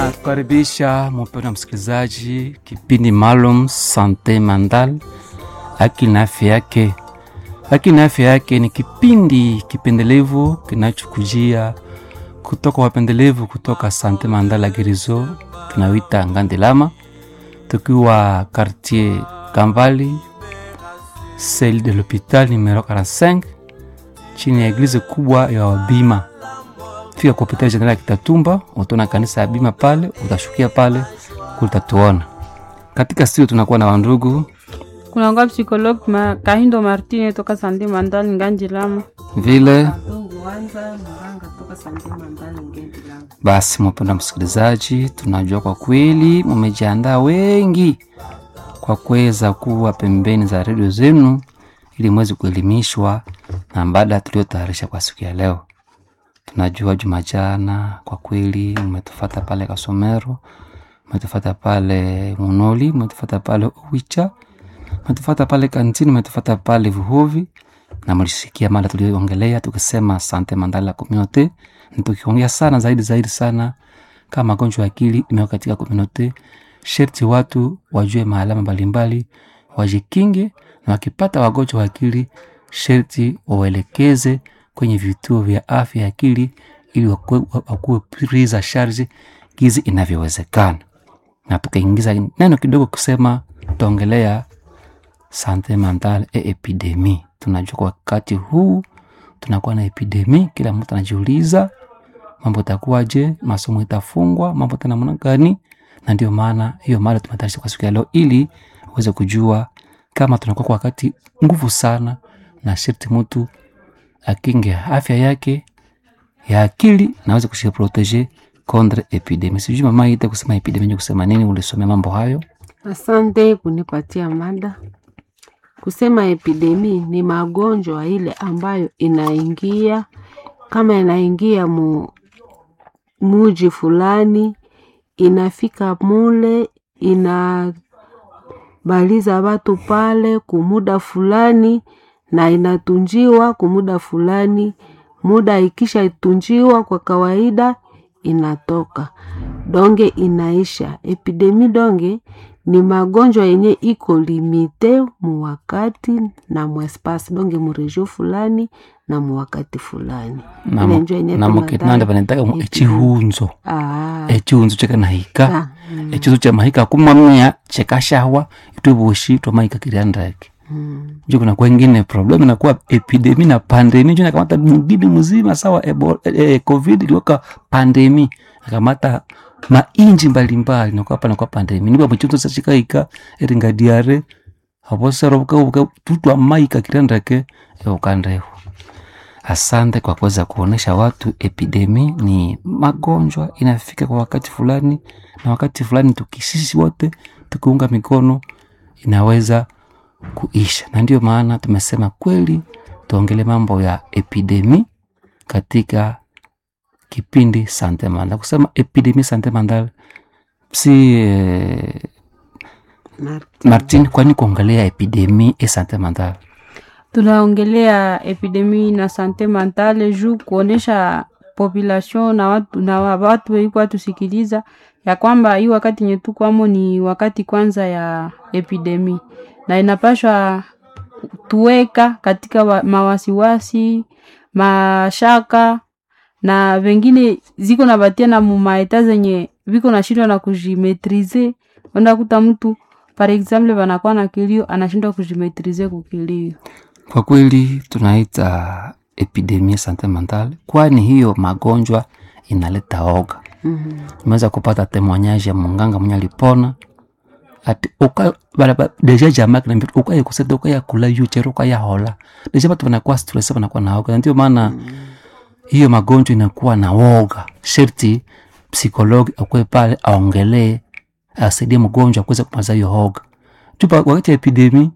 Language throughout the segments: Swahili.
Tunakukaribisha mpendwa msikilizaji, kipindi maalum Sante Mandal, akili na afya yake. Akili na afya yake ni kipindi kipendelevu kinachokujia kutoka wapendelevu kutoka Sante Mandal la Gerizo, tunawita Ngandilama, tukiwa quartier Kambali, celle de l'hopital numero 45 chini ya eglize kubwa ya Wabima fika kwa hospitali general ya Kitatumba, utaona kanisa ya Bima pale, utashukia pale kulitatuona. Katika studio tunakuwa na wandugu kunangwa psikologue ma, Kahindo Martine toka Sande Mandali Nganji Lama. vile basi. Mpenda msikilizaji, tunajua kwa kweli mumejiandaa wengi kwa kuweza kuwa pembeni za redio zenu ili mweze kuelimishwa na mada tuliotayarisha kwa siku ya leo. Tunajua juma jana kwa kweli umetufata pale Kasomero, umetufata pale Munoli, umetufata pale Uwicha, umetufata pale Kantini, umetufata pale Vuhovi na mlisikia mada tulioongelea tukisema sante mandala community, na tukiongea sana zaidi zaidi sana kama magonjwa ya akili imeweka katika community, sherti watu wajue maalama mbalimbali, wajikinge na wakipata wagonjwa wa akili sherti wawaelekeze kwenye vituo vya afya ya akili ili wakuwe wakuwe prise za charge gizi inavyowezekana. Na tukaingiza neno kidogo kusema tutaongelea sante mentale e epidemi. Tunajua kwa wakati huu tunakuwa na epidemi, kila mtu anajiuliza mambo itakuwaje, masomo itafungwa, mambo tena namna gani? Na ndio maana hiyo mada tumetayarisha kwa siku ya leo ili uweze kujua kama tunakuwa kwa wakati nguvu sana, na sharti mtu akinge afya yake ya akili na aweze kujiprotege contre epidemi. Sijui mama ite kusema epidemi ni kusema nini? Ulisomea mambo hayo? Asante kunipatia mada. Kusema epidemi ni magonjwa ile ambayo inaingia kama inaingia mu muji fulani, inafika mule, inabaliza watu pale kumuda fulani na inatunjiwa kumuda fulani. Muda ikisha itunjiwa kwa kawaida inatoka donge inaisha. Epidemi donge ni magonjwa yenye iko limite mu wakati na mu espace donge mu region fulani na mu wakati fulani. Na Ile mu- njo yenye na mukitanda tunadai vanataka mu epidemi. echihunzo Ah, echihunzo chekanahika ah, mm, echizo cha mahika kumamia chekashawa itwevoshi twamahika kiriandake mm. njo kuna kwengine problem inakuwa epidemi na pandemi njo nakamata mgini mzima sawa ebo, eh, eh, covid iliweka pandemi akamata mainji mbalimbali nakuwa pa nakuwa pandemi niba mchizo sachikaika eringa diare aposero tutwa maika kirandake eukandeho asante kwa kuweza kuonesha watu epidemi ni magonjwa inafika kwa wakati fulani na wakati fulani tukisisi wote tukiunga mikono inaweza kuisha na ndio maana tumesema kweli tuongele mambo ya epidemi katika kipindi sante mandal kusema epidemi sante mandal si eh, Martin. martin kwani kuongelea epidemi e sante mandal Tunaongelea epidemi na sante mentale juu kuonesha population na watu na wa- watu weiko watusikiliza ya kwamba hii wakati yenye tukwamo ni wakati kwanza ya epidemi na inapashwa tuweka katika wa, mawasiwasi mashaka na vengine ziko na batia na mumaeta zenye viko na shindwa na kujimetrize unakuta mtu par exemple wanakuwa na kilio anashindwa kujimetrize kukilio kwa kweli tunaita epidemia sante mental kwani hiyo magonjwa inaleta oga Mhm. imeweza kupata temoignage ya munganga mwenye alipona ati uka bala ba- deja jamaa kana mbitu ukaya kuseta ukaya kula yuchero ukaya hola deja watu wanakuwa stress wanakuwa na oga Na ndio maana hiyo magonjwa inakuwa na woga sherti psikologi akwe pale aongelee asaidie mgonjwa kuweza kumaza hiyo hoga tupa wakati ya epidemi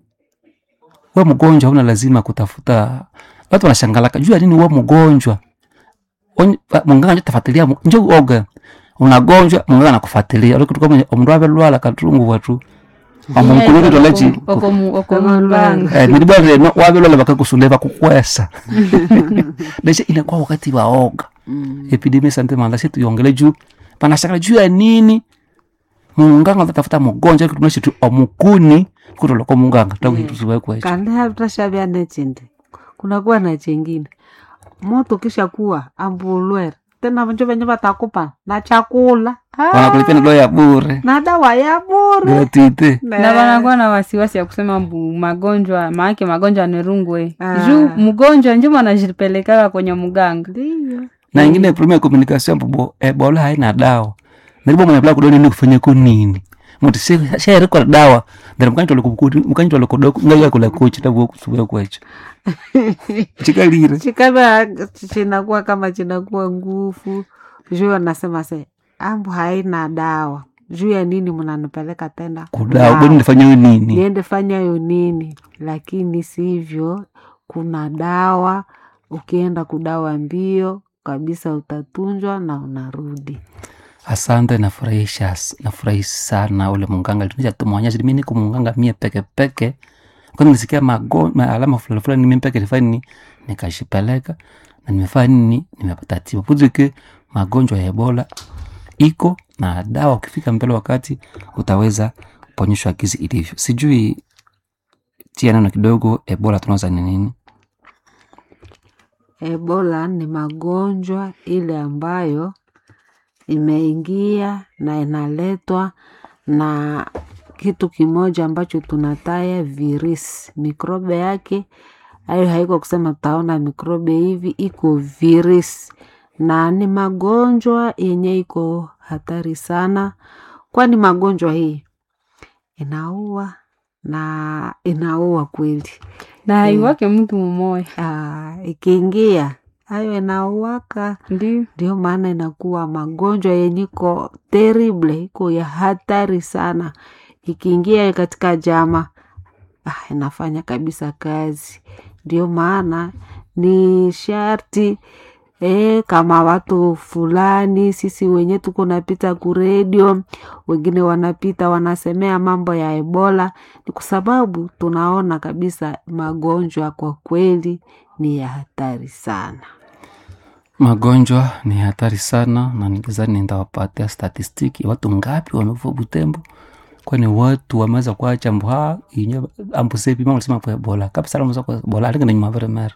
we mgonjwa hauna lazima kutafuta watu wanashangalaka juu ya nini we mgonjwa Onye- wa- munganga njo tafuatilia mu- njo oga unagonjwa munganga anakufuatilia olikutuka omundu avelwala katungu watu amunkuluri tolechi okomulanga nilibwa reno wavelwala vakakusule vakukwesa leshe inakuwa wakati wa oga Mm. epidemia sante manda shi tuiongele juu panashakala juu ya nini munganga tatafuta mugonjwa kutumisha tu omukuni kutoloko munganga takuitusiwekwecho kandi hatashavya nechindi kunakuwa na chengine moto kisha kuwa ambulwere tena vanjo venye vatakupa na chakula Ah, wanakulipia nalo ya bure na dawa ya bure gratuite na wanakuwa na wasiwasi ya kusema mbu magonjwa maake magonjwa nirungwe Ah. juu mgonjwa njo wanajipelekaka kwenye mganga ndiyo na ingine problem ya communication mbo ebola haina dawa naribo mwenye pla kudoni ni kufanya ko nini muti shere kwa dawa ndara mkanyi tole kukuti mkanyi tole kodoko ngai kula kochi tabu kusubuya kwecho chikalire chikava chinakuwa kama chinakuwa nguvu juu wanasema se ambu haina dawa juu ya nini mnanipeleka tena kudawa bodi nifanya nini niende fanya yo nini lakini sivyo kuna dawa ukienda kudawa mbio kabisa utatunjwa na unarudi asante nafurahisha nafurahi sana ule munganga litunisha tumwonyesha mimi niko munganga mie peke peke kwani nisikia mago ma alama fulani fulani mimi peke nifanya nini nikashipeleka na nimefanya nini nimepata tiba puzike magonjwa ya ebola iko na dawa ukifika mbele wakati utaweza kuponyeshwa gizi ilivyo sijui tia neno kidogo ebola tunaweza ni nini ebola ni magonjwa ile ambayo imeingia na inaletwa na kitu kimoja ambacho tunataya virus mikrobe yake hayo haiko kusema tutaona mikrobe hivi iko virus na ni magonjwa yenye iko hatari sana kwani magonjwa hii inaua na inaua kweli na haiwake mtu mmoya Ah, ikiingia hayo inauaka ndio ndio maana inakuwa magonjwa yenye iko terrible iko ya hatari sana ikiingia katika jama ah, inafanya kabisa kazi ndio maana ni sharti E, kama watu fulani sisi wenye tuko napita kuredio wengine wanapita wanasemea mambo ya ebola ni kwa sababu tunaona kabisa magonjwa kwa kweli ni ya hatari sana magonjwa ni hatari sana na nikizani nitawapatia statistiki watu ngapi wamekufa butembo kwani watu wameweza kuacha mbuha inye ambusepi mama alisema kwa ebola kabisa alamuza kwa ebola alinga na nyuma vere mera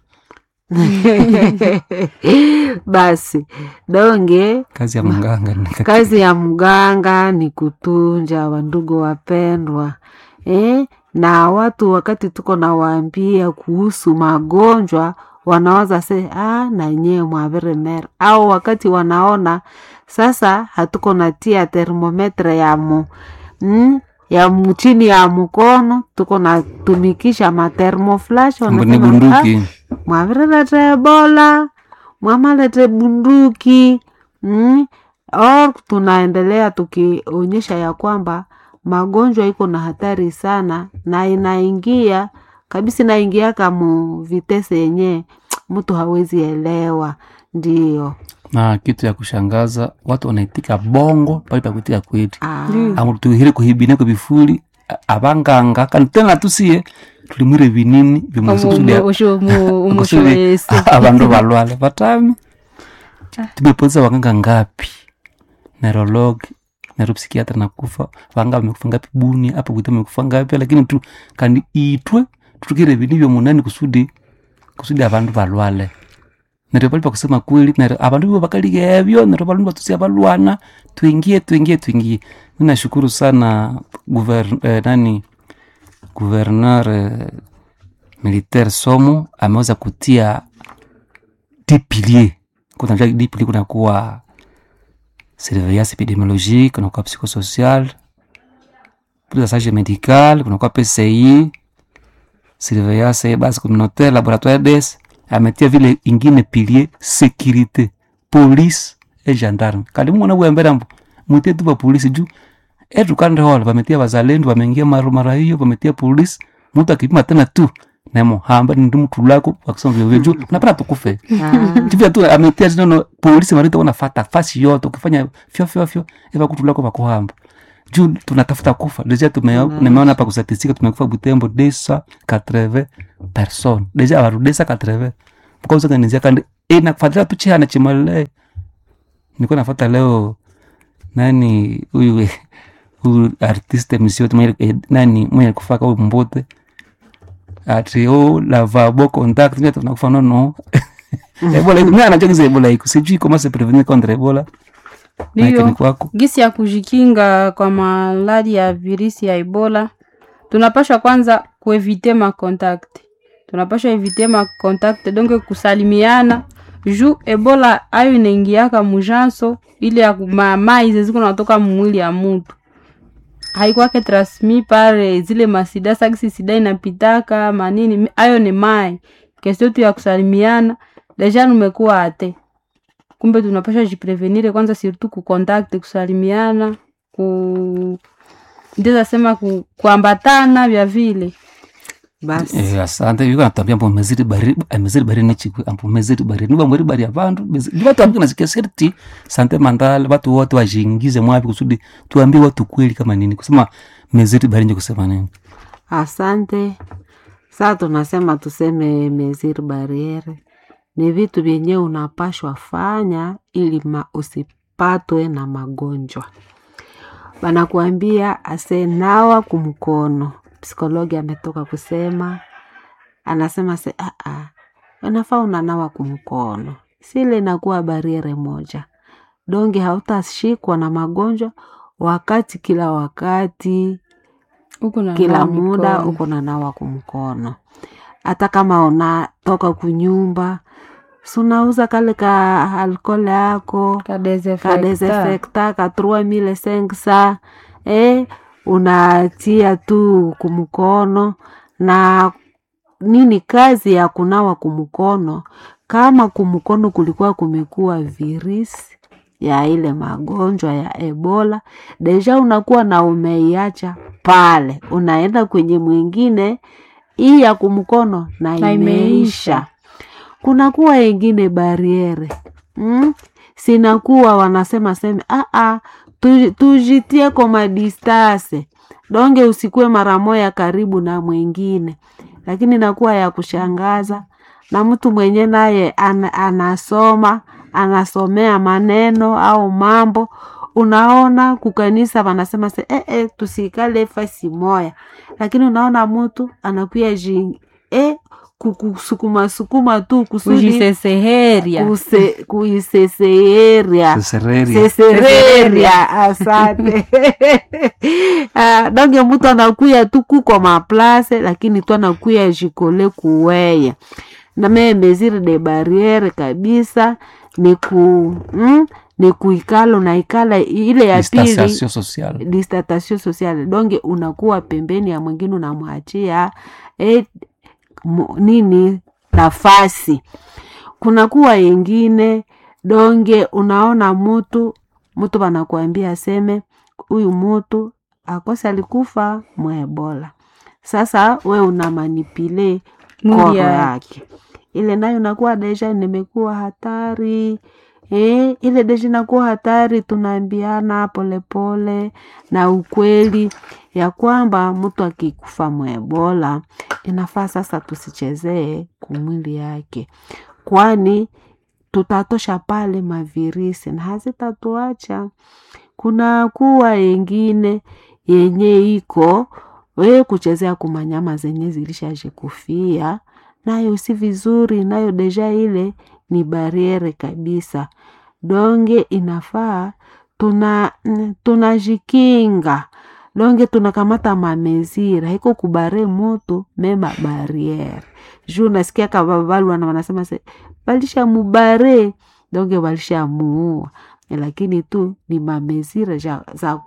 basi donge kazi ya mganga ni kaka- kazi ya mganga ni kutunja wandugu wapendwa eh? na watu wakati tuko nawaambia kuhusu magonjwa wanawaza se ah, na nyewe mwavire mera au wakati wanaona sasa hatuko natia termometre ya mu mm, ya mu- chini ya mkono tuko natumikisha matermoflash ni wanasema, "Ah, bunduki mwavirelete ebola mwamalete bunduki mm? or tunaendelea tukionyesha ya kwamba magonjwa iko na hatari sana na inaingia kabisa inaingiaka mu vitese yenye mtu hawezi elewa ndio na kitu ya kushangaza watu wanaitika bongo pale pa kuitika kweti Ah, Ndio. amu tuhire kuhibine kwa bifuli a- abanganga kandi tena tusiye tulimwire binini bimusukusudia umushoesi abandu balwale batami tumepoteza waganga ngapi neurolog neuropsikiatra nakufa vanga vamekufa ngapi buni apa kuita vamekufa ngapi lakini tu kandi itwe tutukire vini vyo munani kusudi kusudi abandu balwale neryo pali pakusema kweli neryo abandu bibo bakaliga ebyo neryo balundu batusia balwana twingie twingie twingie mi nashukuru sana guver, eh, nani gouverneur eh, militaire somo ameweza kutia dix piliers kunajua dix piliers kunakuwa surveillance epidemiologique kunakuwa psychosocial prise médical kunakuwa pci surveillance base communautaire laboratoire des ametia vile ingine pilier sécurité police e gendarme kandi mumona bwembera mbo mutie tu bapolisi juu etukande hola bametia bazalendo bameingia mara mara hiyo bametia polisi mtu akipima tena tu nemo hamba ndi mtu lako akisema vile vile juu unapata tukufe ah, tivya tu ametia tena polisi marita wanafata fasi yote ukifanya fyo fyo fyo eva kutu lako pakuhamba juu tunatafuta kufa deja tume- nimeona hapa kustatistika tumekufa butembo desa 80 person deja avaru desa 80 mkauzanganizia kandi inakufatila tu chihana chimale niko nafata leo nani huyu huyu artiste msiote mwenye eh, nani mwenye kufaka huyu mbote ati o lavabo contact mimi tunakufa no no ebola iko mimi anachokiza ebola iko sijui comment se prévenir contre ebola na Ndiyo. ni kwako gisi ya kujikinga kwa maladi ya virusi ya ebola tunapasha kwanza kuevite makontakte tunapasha evite makontakte donc kusalimiana juu ebola ayo inaingiaka mujanso ile ya ku- ma- mai zeziko natoka mumwili ya mutu haikwake transmi pare zile masida sakisi sida inapitaka manini mi- ayo ni mai kestio tu ya kusalimiana deja numekuwa ate kumbe tunapasha jiprevenire kwanza surtout kukontakte kusalimiana ku ndiza sema ku, kuambatana vya vile basi eh asante yuko natambia mbo meziri bari meziri bari nechikwe ambo meziri bari niba mweri bari abantu ni watu ambao nasikia serti sante mandala watu wote wajiingize mwapi kusudi tuambie watu kweli kama nini kusema meziri bari nje kusema nini asante saa tunasema tuseme mesir bariere ni vitu vyenye unapashwa fanya ili ma usipatwe na magonjwa banakuambia asenawa kumkono psikologi ametoka kusema anasema se aa unafaa unanawa kumkono sile inakuwa bariere moja donge hautashikwa na magonjwa wakati kila wakati huku na kila nawa muda mikono. uko na nawa kumkono hata kama unatoka kunyumba sunauza kale ka alkole yako Ka desinfectant. kadesinfekta ka 3500 eh, unatia tu kumkono na nini kazi ya kunawa kumkono kama kumkono kulikuwa kumekuwa virisi ya ile magonjwa ya ebola deja unakuwa na umeiacha pale unaenda kwenye mwingine hii ya kumkono na Na imeisha imeisha. kunakuwa ingine bariere mm? sinakuwa wanasema seme aa tu- tujitie koma distase donge usikue mara moya karibu na mwingine lakini nakuwa ya kushangaza na mtu mwenye naye ana, anasoma anasomea maneno au mambo unaona kukanisa wanasema se eh, eh, tusikale fasi moya lakini unaona mtu anakuya ji eh, kukusukuma sukuma tu kusudi kujiseseheria kuse- kuiseseeria sesereria sesereria asante Ah, donge mtu anakuya tu kuko maplase lakini tu anakuya jikole kuweye na mee mesure de barriere kabisa ni ku mm, ni kuikala unaikala ile ya pili distanciation sociale distatation sociale donge unakuwa pembeni ya mwingine unamwachia eh, mu- nini nafasi kunakuwa yengine donge unaona mutu mutu wanakuambia aseme huyu mutu akose alikufa mwebola sasa we una manipile Mwili koro yake. yake ile nayo nakuwa deja nimekuwa hatari Eh, ile deja inakuwa hatari tunaambiana polepole na ukweli ya kwamba mtu akikufa mwebola inafaa sasa tusichezee kumwili yake kwani tutatosha pale mavirisi na hazitatuacha kuna kuwa yengine yenye iko we kuchezea kumanyama zenye zilishajikufia nayo si vizuri nayo deja ile ni bariere kabisa donge inafaa tuna mm, tunajikinga donge tunakamata mamezira iko kubare moto mema bariere juu nasikia kababalwana wanasema se balisha mubare donge balisha muua lakini tu ni mamezira za, za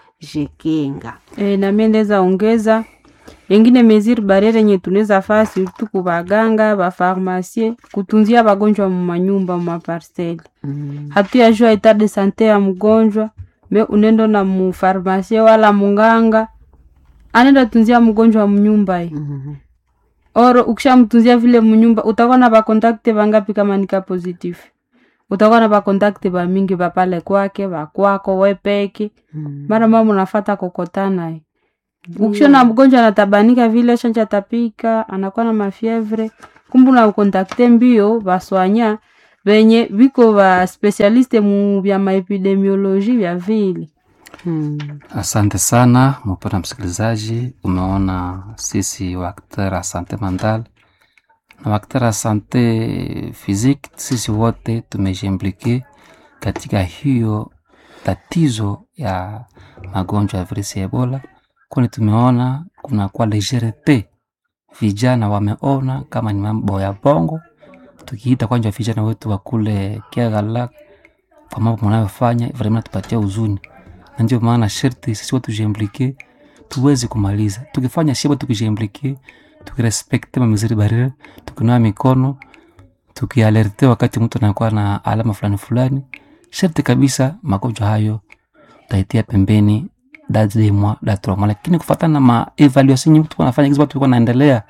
kujikinga e, nami ndeza ongeza yengine mesure barriere yenye tunaweza faa surtout ku baganga bafarmasie kutunzia bagonjwa mumanyumba mumaparcele mm. hatuyajua etat de sante ya mgonjwa me unendo na mufarmasie wala munganga anenda tunzia mgonjwa munyumba ye mm. oro ukishamtunzia vile munyumba utakuwa na bakontakte bangapi kama nika positif utakuwa na bakontakte bamingi bapale kwake bakwako wepeke mm. mara mama unafata kokotana ye ukishona mgonjwa anatabanika vile shanja tapika anakuwa na mafievre kumbe unakontakte mbio baswanya venye viko va specialiste mu vya maepidemioloji vya vile Mm. Asante sana mpendwa msikilizaji, umeona sisi waktera wa sante mental na waktera wa sante physique, sisi wote tumejiimplike katika hiyo tatizo ya magonjwa ya virusi ya Ebola, kwani tumeona kuna kwa legerete, vijana wameona kama ni mambo ya bongo, tukiita kwanja vijana wetu wa kule Kiagala kwa mambo mnayofanya vraiment tupatia huzuni na ndio maana sherti sisi watu tujiimplike tuweze kumaliza. Tukifanya shiba, tukijiimplike, tukirespekte mamiziri barriere, tukinawa mikono, tukialerte wakati mtu anakuwa na alama fulani fulani, sherti kabisa magonjwa hayo tutaitia pembeni da deux mois da trois mois, lakini kufuatana na ma evaluation nyingi tuko nafanya hizo, watu walikuwa naendelea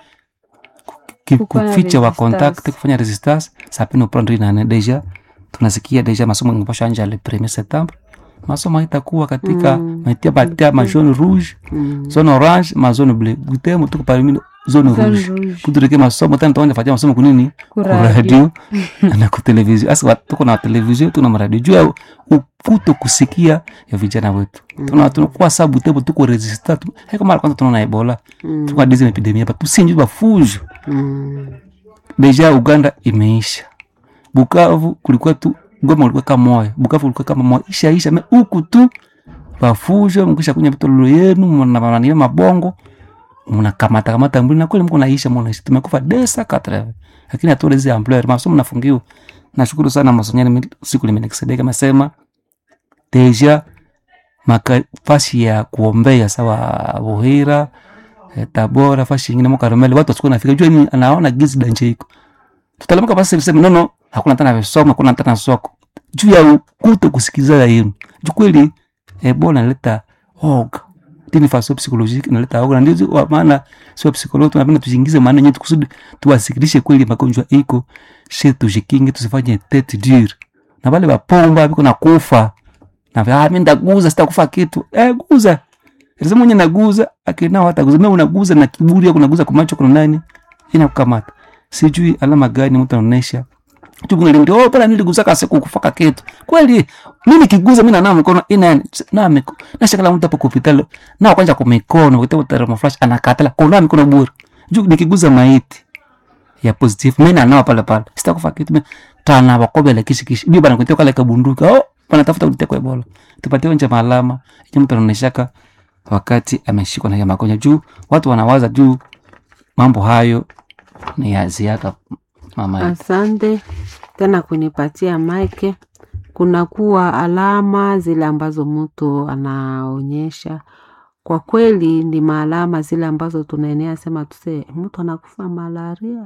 ku- Kufanya kuficha wa resistance. contact, kufanya resistance sapino prendre na deja tunasikia deja masomo ingepasha anja le 1er septembre masomo haitakuwa katika Mm. maitia batia ma jaune rouge Mm. zone orange ma zone bleu gutemo tuko parmi zone Zone rouge rouge. kutureke masomo tena tuanze fatia masomo kunini ku Kuradio. radio na ku television asa watu tuko na television tuna maradio juu ya ukuto kusikia ya vijana wetu tuna tunakuwa sabu tebo tuko resistant tu- haiko mara kwanza tunaona ebola Mm. tuko dizi epidemia hapa tusinji bafujo Mm. deja Uganda imeisha, Bukavu kulikuwa tu Goma ulikuwa kama moyo, Bukavu ulikuwa kama moyo, isha isha me huku tu bafujo, mkisha kunya vitololo yenu mnabanania mabongo mnakamata kamata mbili na kweli mko naisha mwana tumekufa desa katre, lakini hatuwezi hizi ampleur masomo nafungiwa. Nashukuru sana masonyani mi- siku limenexedeka kama sema deja makafasi ya kuombea sawa Buhira eh, Tabora fashi ingine mo Karumeli watu wasikuwa nafika jua ni anaona gizi danje iko tutalamka basi sema no no hakuna tena visoma hakuna tena soko juu ya kuto kusikizana yenu juu kweli Ebola inaleta oga tini faso psychologique inaleta oga na ndio wa maana sio psychologue tunapenda tujiingize maana yetu kusudi tuwasikilishe kweli magonjwa iko shi tujikinge tusifanye tete dure na wale wapomba biko na kufa na vya ah, mimi ndaguza sitakufa kitu eh guza Sasa mwenye naguza akinao hata guza, mimi unaguza na kiburi au unaguza kwa macho kuna nani inakukamata. Sijui alama gani mtu anaonesha. Tu kuna ndio oh, pala niliguza kasi kukufaka kitu. Kweli mimi kiguza mimi na mikono ina na mikono. Na shakala mtu hapo hospitali na kwanza kwa mikono wakati thermo flash anakatala kwa mikono bure. Juu nikiguza maiti ya positive mimi na nao pale pale. Sitakufa kitu mimi tana wakobele kishi kishi. Bibi bana kutoka kale kabunduka. Oh, wanatafuta kutekwa Ebola. Tupatie nje maalama. Yenye mtu anaoneshaka wakati ameshikwa na hiyo magonjwa juu watu wanawaza juu mambo hayo ni ya ziada mama yetu. Asante tena kunipatia maike. Kuna kuwa alama zile ambazo mtu anaonyesha, kwa kweli ni maalama zile ambazo tunaenea sema tuse mtu anakufa malaria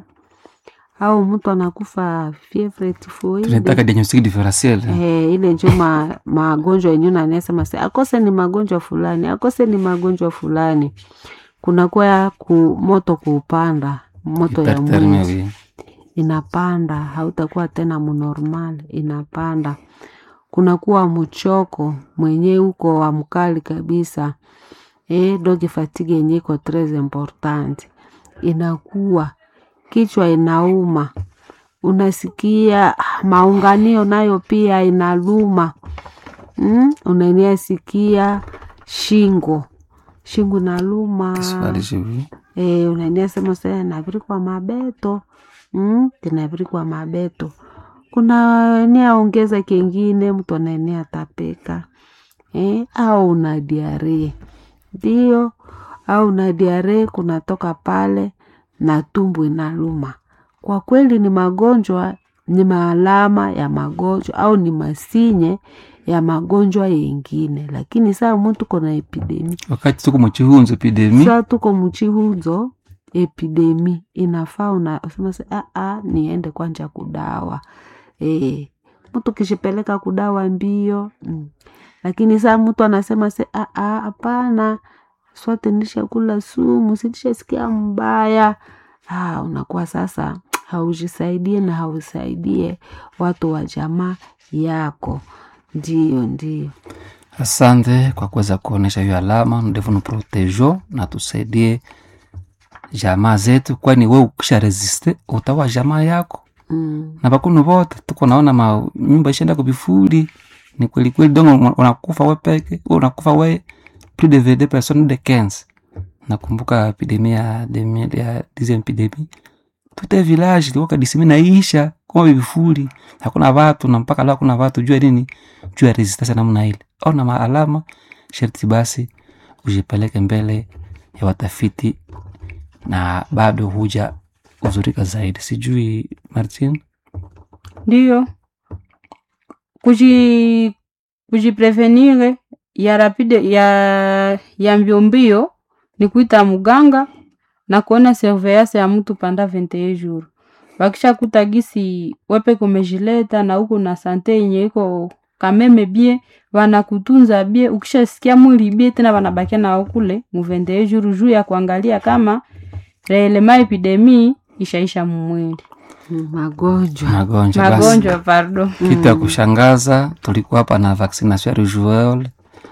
au mtu anakufa fievre tunataka tifoide. diagnostic differentiel Eh, ile njo ma, magonjwa yenyewe nanasema se akose ni magonjwa fulani, akose ni magonjwa fulani. Kuna kuwa ku, moto kuupanda moto ya hyperthermia mwili oui. inapanda, hautakuwa tena mnormal, inapanda. Kunakuwa mchoko mwenye uko wa mkali kabisa. Eh, dogi fatigue yenye iko tres important, inakuwa kichwa inauma, unasikia ah, maunganio nayo pia inaluma mm? Unaenea sikia shingo shingo inaluma Kiswahili oui. Eh, unaenea sema sasa navirikwa mabeto mm, tinavirikwa mabeto. Kuna enea ongeza kengine, mtu anaenea tapeka eh, au una diarrhea ndio, au una diarrhea kunatoka pale na tumbo inaluma. Kwa kweli ni magonjwa, ni maalama ya magonjwa au ni masinye ya magonjwa yengine, lakini saa mtu kona epidemi wakati tuko mchihunzo epidemi saa tuko mchihuzo epidemi inafaa unasema se aa niende kwanja kudawa e, mtu kishipeleka kudawa mbio mm. lakini saa mtu anasema se aa hapana swate nishakula sumu sitishasikia mbaya ah, unakuwa sasa haujisaidie na hausaidie watu wa jamaa yako ndio ndio asante kwa kuweza kuonesha hiyo alama ndevu nuprotejo na tusaidie jamaa zetu kwani we ukisha resiste utawa jamaa yako Mm. na bakunu bote tuko naona ma nyumba ishaenda kubifuli ni kweli kweli dongo unakufa we peke wewe unakufa we plus de 22 personnes de 15 nakumbuka epidemie ya 2000 ya dixième epidemie tout un village ilikuwa kadisimi naisha kama vifuli hakuna watu na mpaka leo hakuna watu jua nini jua resistance namna ile au na maalama sharti basi ujipeleke mbele ya watafiti na bado huja uzurika zaidi sijui martin ndiyo kuji kujiprevenire ya rapide ya ya mbiombio ni kuita muganga na kuona surveillance ya mtu panda 21 jours wakisha kuta gisi wepe kumejileta na huko na sante yenye iko kameme bie wanakutunza bie ukishasikia mwili bie tena wanabakia nao kule mu 21 jours juu ya kuangalia kama reelema epidemii ishaisha mumwili Mm, magonjwa magonjwa basi magonjwa pardon kitu ya kushangaza tulikuwa hapa na vaccination ya rugeole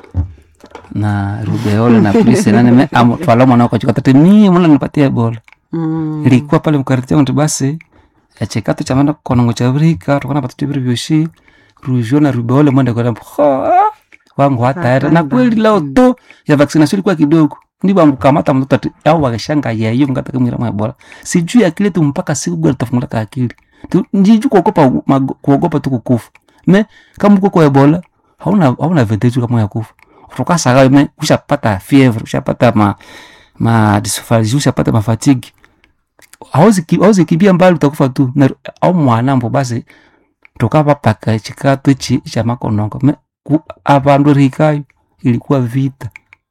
na rubeole na plisenane twala mwana wako chikatati mie mwana nipatia ebola Mm. ilikuwa pale mkariti yangu basi echekato cha manda konongo cha vrika tukana patutu viri vyoshi rujo na rubeole mwende kwa ho wangu hataera na kweli leo to ya vaccination ilikuwa kidogo ndipo amkamata mtoto ati au wakashanga yayo mkataka mwira mwa ebola sijui akili tu mpaka siku gani tafungula ka akili Tu- njiju kuogopa mago- kuogopa tu kukufa me kama uko kwa ebola hauna hauna advantage kama ya kufa tukasaka me ushapata fever ushapata ma ma dysphagia ushapata ma fatigue hauzi ki- hauzi kibia mbali utakufa tu na au mwanambo basi tukapa paka chikato chi cha makonongo me ku- abandu rikayo ilikuwa vita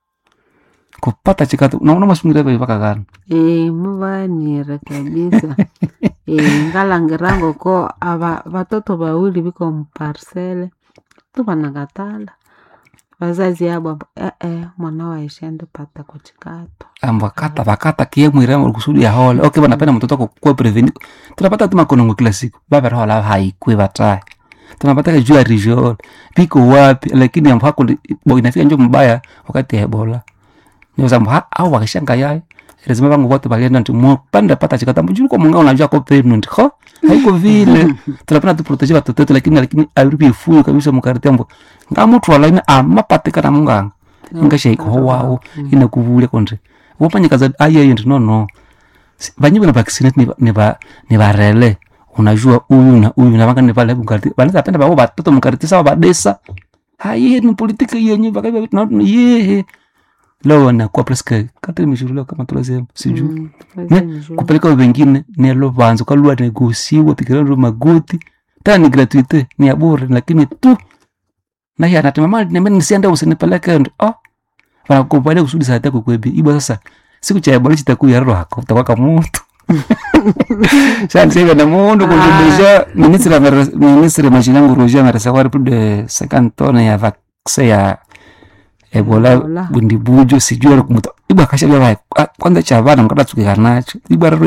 kupata chikato naona masungira hivyo mpaka gani Eh, muvanire kabisa Eh, ngalangirango ko ava vatoto vawili viko muparsele tu vanakatala vazazi abo abo, eh, eh, mwana waishende pata kuchikato ambwa kata bakata kie mwira kusudi ya hole okay banapenda mtoto wako kuwa preveni tunapata tu makonongo kila siku baba roho la haikwe bataye tunapata ka jua region piko wapi lakini ambapo hako bo inafika njo mbaya wakati ya ebola ni sababu ha au wakishanga yaye lazima bangu wote balienda nti mo panda pata chikata mjuru kwa munga unajua ko pregnant ho haiko vile tunapenda tu protege watoto wetu lakini lakini arubi fuyo kabisa mkarite ambo ngamutu wala ina amapatika na munganga ingashaiko ho wao inakuvule konje wopanyikaza ayaye ndi no no Si- vanyiwe na vaccinate ni, ni, va, ni varele unajua huyu na huyu na vanga ni vale mkariti vanaweza penda vavo vatoto mkariti sawa vadesa haye ni politiki yenye vakaiva vitu na yehe leo nakuwa preske kati mishuru leo kama tulasema sijui Mm, Ne, vazazi kupeleka wengine nelo vanzo kalua negosiwa pikirano magoti tena ni gratuite ni ya bure lakini tu na ya natema mali niambia nisiende usinipeleke ndo oh wanakubalia kusudi saa yako kwebi ibo sasa siku cha ebola chitaku ya roho hako utakuwa kama mtu sasa sasa na mundu kujibisha ministre amere- ministre machinangu roja amerecevoir plus de 50 tonnes ya vaccin ya ebola Ebola. bundibujo sijui alikumuta ibwa kashabia vai kwanza cha vana mkata tukika nacho ibwa rero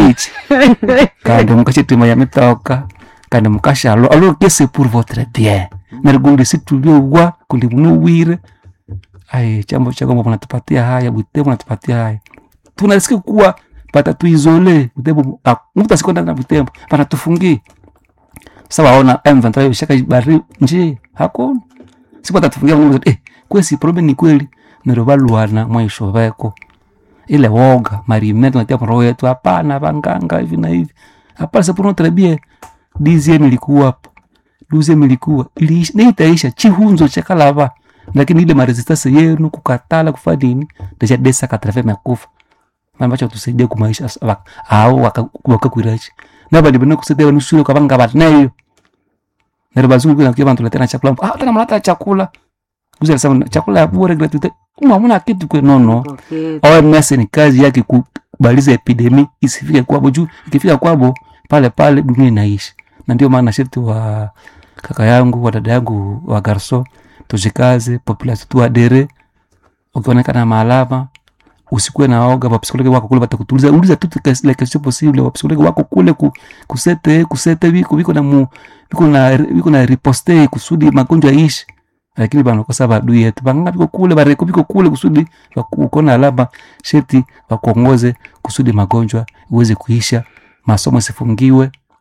88 kandi mukashitima ya mitoka kandi mukashalo alo kese pour votre bien narigundi situliowa kundi munuwire ai chambo chako mbo mnatupatia haya butebo mnatupatia haya tunasikia kuwa patatuizole butebo ah, mtu asikwenda na butembo panatufungie sasa waona M23 shaka bari nje hakuna siku atatufungia Mungu eh kwesi problem ni kweli nero baluana mwisho veko ile woga marimete tunatia roho yetu hapana vanganga hivi na hivi hapana c'est pour notre bien dixième ilikuwa hapo douzième ilikuwa iliisha na itaisha chihunzo cha kalava lakini ile maresistance yenu kukatala kufanya nini deja desa katrafe makufa ambacho tusaidia kumaisha sa- au wakakwirachi nabandi bana kusaidia wanusuru kabanga batnayo nero bazungu kuna kia bantu letena chakula ah tena mnaleta chakula Guzi alisema chakula ya bure gratuite kama hamna kitu kwe nono OMS ni kazi yake kubaliza epidemi isifike kwabo juu ikifika kwabo pale pale dunia inaishi na ndio maana sharti wa kaka yangu wa dada yangu wa garso tujikaze population tuadere ukionekana maalama usikuwe na oga wapsikologi wako kule watakutuliza uliza tu la question possible wapsikologi wako kule ku, kusete kusete viko viko na mu viko na viko na riposte kusudi magonjwa ishi lakini banakosa badui yetu banganga viko kule bareko viko kule kusudi ukona alama sheti wakuongoze kusudi magonjwa iweze kuisha masomo isifungiwe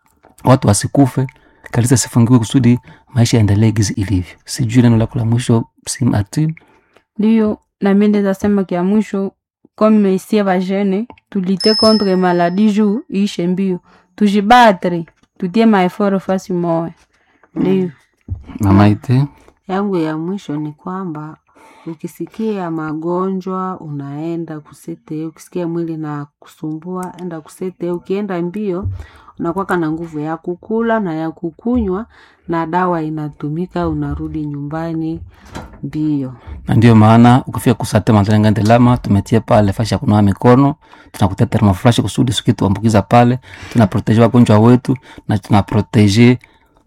watu wasikufe kanisa sifungiwe kusudi maisha yaendelee gizi ilivyo sijui neno lako la mwisho simati ndiyo nami ndeza sema kia mwisho comme isie bajene tulite contre maladie juu iishe mbio tujibatre tutie maeforo fasi moya ndiyo mama ite yangu ya mwisho ni kwamba ukisikia magonjwa unaenda kusete ukisikia mwili na kusumbua enda kusete ukienda mbio unakwaka na nguvu ya kukula na ya kukunywa na dawa inatumika unarudi nyumbani mbio na ndio maana ukifika kusate matenga lama tumetia pale fashi ya kunawa mikono tunakutia thermoflash kusudi sikituambukiza pale tunaproteje wagonjwa wetu na tunaproteje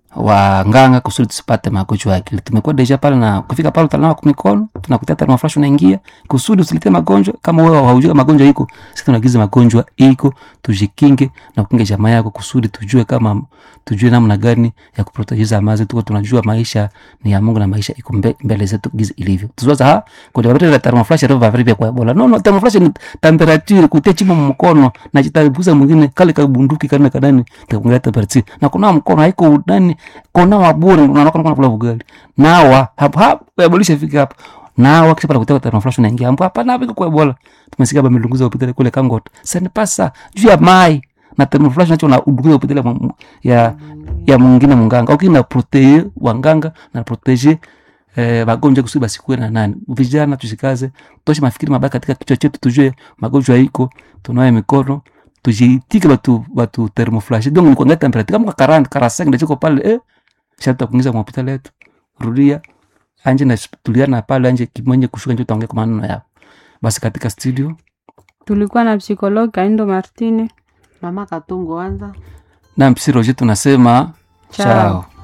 wanganga kusudi tusipate magonjwa ya akili tumekuwa deja pale na ukifika pale utanawa kwa mikono tunakutia thermoflash unaingia kusudi usilete magonjwa kama wewe haujui kama magonjwa iko sisi tunagiza magonjwa iko tujikinge na kukinga jamaa yako kusudi tujue kama tujue namna gani ya kuprotejiza amazi tuko tunajua maisha ni ya Mungu na maisha iko mbe, mbele zetu gizi ilivyo tuzoza ha kwa watu la thermoflash ndio vavari vya kwa bola no no thermoflash ni temperature kutia chimo mkono na jitabuza mwingine kale ka bunduki kana kadani takunga temperature na kuna mkono haiko udani kona wabure unaona kuna kula ugali nawa hapo hapo yabolisha fika hapo nawa kisha pala kutoka thermoflash unaingia hapo hapa na viko kwa bola tumesikia baba milunguza upitele kule kangot sasa pasa juu ya mai na thermoflash nacho na udunguza upitele mu- ya ya mwingine munganga ukina proteye wanganga na protege eh, wagonjwa kusudi basikuwe na nani vijana tushikaze toshe mafikiri mabaya katika kichwa chetu tujue magonjwa iko tunawe mikono tujitike batu batu thermoflash donc ni kuangalia temperature kama 40 45 ndio chiko pale eh shata kuingiza kwa hospitali yetu rudia anje na tuliana pale anje kimwenye kushuka ndio tuongee kwa maneno yao basi katika studio tulikuwa na psikologi kaindo martine mama katungo anza na mpsi roje tunasema Chao. chao